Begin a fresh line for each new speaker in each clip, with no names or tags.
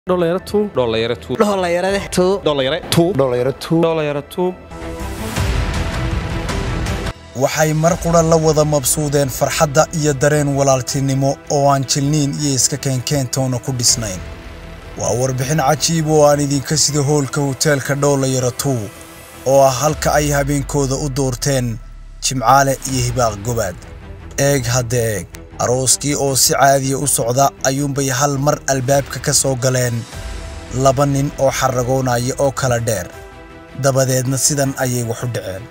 Dholayaro two.
Dholayaro two.
Dholayarade two.
Dholayare two.
Dholayaro two.
Dholayaro two.
waxay mar qura la wada mabsuudeen farxadda iyo dareen walaaltinimo oo aan jilniin iyo iska keenkeentoona ku dhisnayn waa warbixin cajiib oo aan idinka sida hoolka hoteelka dhoolayaro two oo ah halka ay habeenkooda u doorteen jimcaale iyo hibaaq gobaad eeg hadda eeg arooskii oo si caadiya u socda ayuunbay hal mar albaabka ka soo galeen laba nin oo xarragoonaya oo kala dheer dabadeedna sidan ayay wax u dhaceen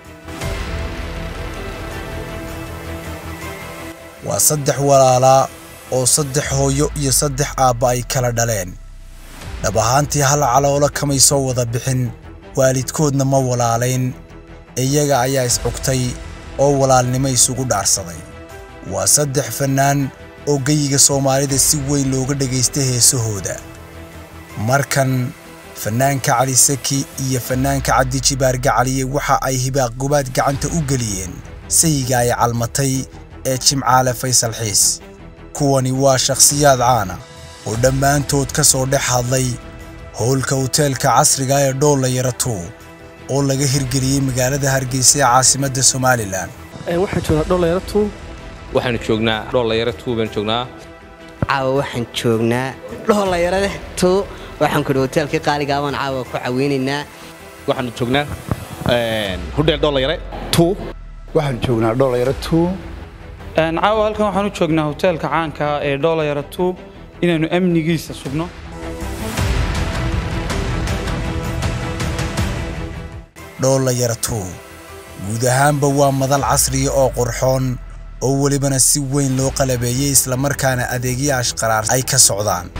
waa saddex walaalaa oo saddex hooyo iyo saddex aabba ay kala dhaleen dhab ahaantii hal caloolo kamay soo wada bixin waalidkoodna ma walaalayn iyaga ayaa iscugtay oo walaalnimo isugu dhaarsaday waa saddex fannaan oo geyiga soomaalida si weyn looga dhagaystay heesahooda markan fannaanka cali saki iyo fannaanka cabdi jibaar gacaliye waxa ay hibaaq gobaad gacanta u geliyeen sayiga ay calmatay ee jimcaale faysal xiis kuwani waa shakhsiyaad caana oo dhammaantood ka soo dhex hadlay howlka hoteelka casriga ee dhoolayaro two oo laga hirgeliyey magaalada hargeysa ee caasimadda somalilan
Waxaan joognaa Dholayaro two.
Waxaanu joognaa Dholayaro two baan joognaa.
Caawa waxaan joognaa Dholayarade two. Waxaan ku hoteelkii qaaliga ah baan caawa ku caweynaynaa.
Waxaanu joognaa Hotel Dholayare two.
Waxaan joognaa Dholayaro two.
caawa halkan waxaan u joognaa hoteelka caanka ah ee Dholayaro two inaanu amnigiisa sugno.
dhoolayaro two guud ahaanba waa madal casriya oo qurxoon oo welibana si weyn loo qalabeeyey islamarkaana adeegyo ashqaraar ay ka socdaan